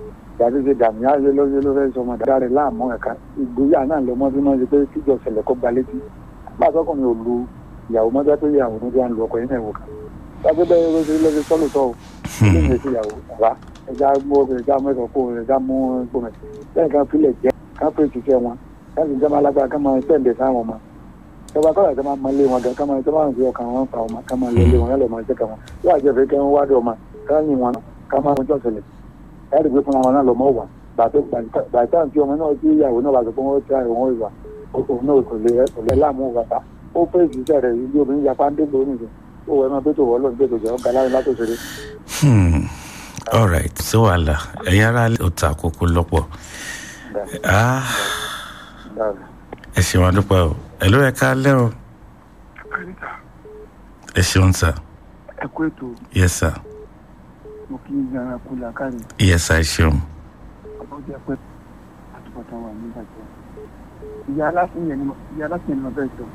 ìyàtọ̀ ṣe dàmí ayé lọ́yẹ́ ló fẹ́ sọmọ dáadáa rẹ̀ láàmú ẹ̀ka ìgbéyà náà lọ́mọ bí wọ́n ṣe pé kíjọ ṣẹlẹ̀ kó gba létí pàṣọkùnrin ò lu ìyàwó mọ́tò pé ìyàwó ló dé à ń lu ọkọ̀ yìí náà wò ká wájú bẹ́ẹ̀ ló ṣe lọ́sẹ̀ sọ́lù sọ́ o ilé ìwé sí ìyàwó bàbá ẹja mú ẹja mẹ́sàn kó ẹja mú gbọmẹ lẹ́yìn kan fílẹ̀ jẹ́ kan fẹ́ ṣiṣẹ́ wọn láti jẹ́ máa lágbára ká máa tẹ̀lé sáwọn ọmọ ìjọba kọ́lá ìjọba máa lé wọn gan ká máa ìjọba àti ọkàn wọn fa ọmọ ká máa lé lé wọn yálẹ̀ máa jẹ́ ká wọn yóò àjẹfẹ́ kẹ́ wọn wádìí ọmọ ká yìn wọn ká máa wọn jọ́sẹ̀lẹ̀ láti gbé fúnra wọn náà lọ́mọ wà bàtà tí ọmọ náà tí ìyàwó náà bá sọ pé wọ́n ti àrùn wọn ìwà òun náà kò lè kò lè láàmú bàtà ó fẹ́ ìṣiṣẹ́ rẹ̀ ibi obìnrin yapa ń dé lónìí rẹ̀ ó wọ ẹ máa bẹ́tò wọ́ọ́lọ́ bẹ́tò jẹ́ ọ̀gá láyé látòṣèré. all right sí wàhálà ẹ̀yin ara ò ta àkókò lọ́pọ̀ ẹ ṣeun adúpẹ́ o ẹ ló yẹ ká lẹ́ o ẹ ṣeun sà ẹ kú ètò yes sir mo kí n yàrá kú làákàrí yes sir ẹ ṣeun ọmọ jẹ pé àtúbọ̀tán wà nígbà jẹ ìyá aláṣẹ yẹn ni ìyá aláṣẹ yẹn ni mo fẹ́ sọ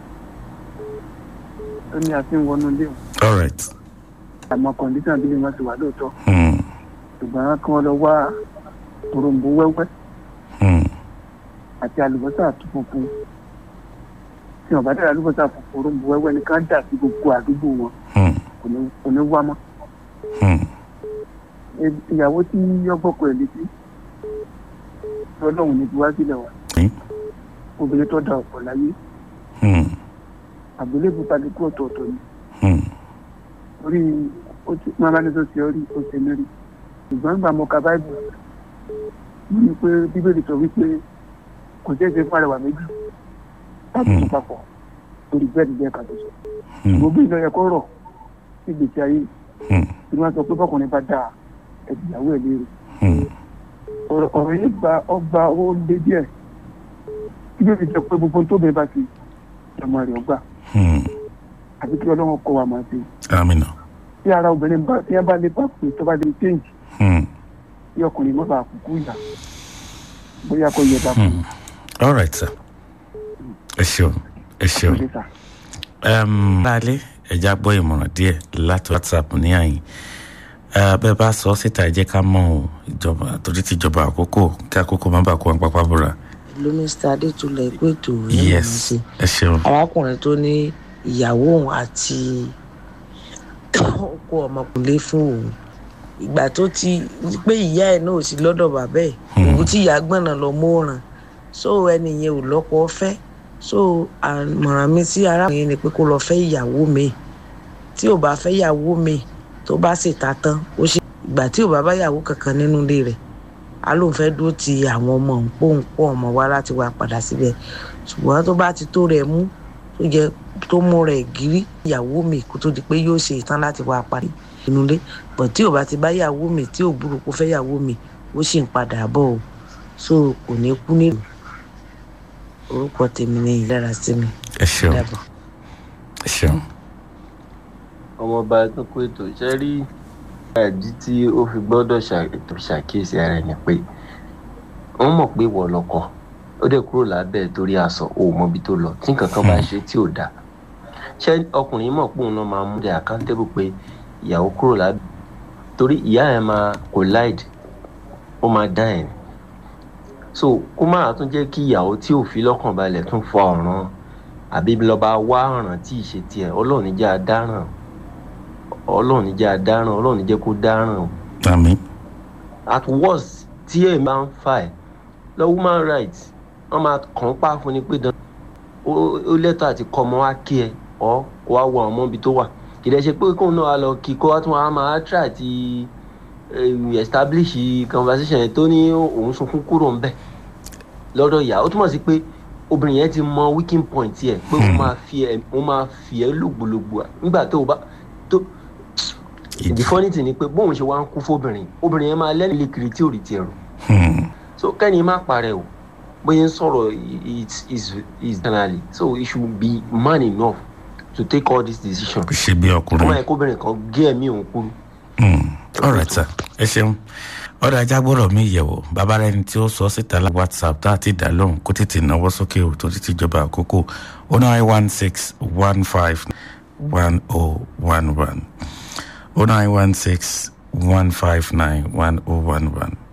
ó ní àti ń wọnú ilé o all right àmọ́ kọ̀ǹdíṣàn bí wọ́n ti wà lóòótọ́ hmm. ṣùgbọ́n kí wọ́n lọ wá òròǹbó wẹ́wẹ́ Hmm. àti àlùbọ́sà tó funfun tí wọ́n bá dára àlùbọ́sà funfun òròǹbó wẹ́wẹ́ ni ká dà sí gbogbo àdúgbò wọn Hmm. kò ní kò ní wá mọ́ Hmm. Ẹ- ìyàwó tí yọ́gbọ́kọ ẹ̀ létí ọlọ́run ní ti wá sílẹ̀ wa Hmm. obìnrin tó da ọ̀pọ̀ láyé Hmm. àgbélébù kálukú ọ̀tọ̀ọ̀tọ̀ ni Hmm. orí ó ti máa bá ní tó ṣe orí ó ṣe lérí ṣùgbọ́n nígbà mo ka báìbù mo ní pé bíbélì sọ wípé kò ṣeé ṣe fún àrẹwà méjì láti tún papọ̀ lórí bẹ́ẹ̀ ni bẹ́ẹ̀ ká tó sọ Hmm. gbogbo ìlọ yẹ kó rọ̀ sí ìgbésí ayé Hmm. tí wọ́n sọ pé bọ́kùnrin bá dáa ẹ̀dìyàwó ẹ̀ léèrè Hmm. ọ̀rọ̀ ọ̀rọ̀ yìí gba ọgbà ó lé díẹ̀ bíbélì sọ pé gbogbo tó bẹ́ẹ̀ bá ti ọmọ rẹ̀ ọgbà Hmm. àti kí ọlọ́run kọ́ wa máa ṣe amina tí ara obìnrin bá tí wọ́n bá lè bá pè tó bá lè change Hmm. tí ọkùnrin mọ́ bá kúkú ìyá bóyá kò yẹ dàpọ̀ Hmm. all right sir ẹ ṣeun ẹ ṣeun lẹ́sà. um, lálẹ́ ẹja gbọ́ ìmọ̀ràn díẹ̀ láti whatsapp ní àyìn Eh, bẹ́ẹ̀ bá sọ ọ́ síta ẹ jẹ́ ká mọ̀ ọ́ ìjọba torí ti ìjọba àkókò kí àkókò má bàa kó wọn pápá búra ló mr adétúlẹ̀ ikú ètò rẹ̀ mọ̀ yes sí ẹ ṣeun arákùnrin tó ní ìyàwó òun àti ọkọ ọmọkùnrin fún òun ìgbà tó ti pé ìyá ẹ̀ náà ò sí lọ́dọ̀ bàbá ẹ̀ òun tí ìyá gbọ̀nà lọ mọ́ràn so ẹni yẹn ò lọ́kọ fẹ́ so àmọ̀ràn mi sí arákùnrin yẹn ni pé kó lọ fẹ́ ìyàwó mi tí ò bá fẹ́ ìyàwó mi tó bá sì ta tán ó ṣe ìgbà tí ò bá bá ìyàwó kankan nínú ilé rẹ̀ a lóun fẹ́ dúró ti àwọn ọmọ òun pòun pọ̀ ọmọ wa láti wá padà síbẹ̀ ṣùgbọ́n tó bá ti tó rẹ̀ mú tó jẹ́ tó mú rẹ̀ gírí ìyàwó mi kó tó di pé yóò ṣe ìtàn láti wá parí inú ilé bọ̀ tí ò bá ti bá ìyàwó mi tí ò burú kó fẹ́ ìyàwó mi ó sì ń padà bọ̀ o so kò ní kú nílùú orúkọ tèmi ní ìdára sí mi ẹ ṣeun dàbọ̀. ẹ ṣeun ọmọọba tó kó ètò iṣẹ́ rí ẹ̀dí tí ó fi gbọ́dọ̀ ṣàkóso ṣàkíyèsí ara ẹ̀ ni pé wọ́n mọ̀ pé wọ̀ lọ́kọ ó dẹ̀ kúrò lábẹ́ ẹ̀ torí aṣọ ò mọ ibi tó lọ tí nǹkan kan bá ṣe tí ò dáa ṣé ọkùnrin mọ̀ pé òun náà máa mú dẹ̀ àkántébù pé ìyàwó kúrò lábẹ́ torí ìyá ẹ̀ máa collide ó máa dá ẹ̀ ni so kó má tún jẹ́ kí ìyàwó tí ò fi lọ́kàn balẹ̀ tún fọ ọ̀ràn àbí lọ́ba wá ọ̀ràn tí ì ṣe tiẹ̀ ọlọ́run níjà dáràn ọlọ́run níjà dáràn ọlọ́run níjẹ́ kó dáràn o àmì at worst tí ẹ̀ máa ń fà ẹ̀ lọ human rights wọ́n máa kàn án pa fún ni pé dan ó ó lẹ́tọ̀ àti kọ́ ọmọ wa kí ẹ ọ́ kó wá wọ ọmọ ibi tó wà kì í dẹ́ ṣe pé kóun náà wá lọ kí kó wá tún wá máa try àti eh, establish conversation yẹn tó ní òun sunkún kúrò ń bẹ̀ lọ́dọ̀ ìyá ó túmọ̀ sí pé obìnrin yẹn ti mọ weaking point yẹ pé ó máa fi ẹ ó máa fi ẹ lògbòlògbò nígbà tó o bá tó the funny thing ni pé bóun ṣe wá ń kú fóbìnrin obìnrin yẹn máa lẹ́nu ilé kiri tí ò rí tiẹ̀ rò Hmm. so kẹ́ni má parẹ́ o bóyá ń sọ̀rọ̀ is is is generally so he should be man enough to take all these decisions kò ṣe bí ọmọ ọkùnrin yẹn kóbìnrin kan gé ẹ̀mí òun kúrú. Hmm. all right sir ẹ ṣeun ọ̀dọ̀ ajá gbọ́dọ̀ mi yẹ̀wò bàbá rẹ ni tí ó sọ síta lá whatsapp tá a ti dá lóhùn kó tètè náwó sókè o tó títí jọba àkókò o nine one six one five one oh one one o nine one six one five nine one oh one one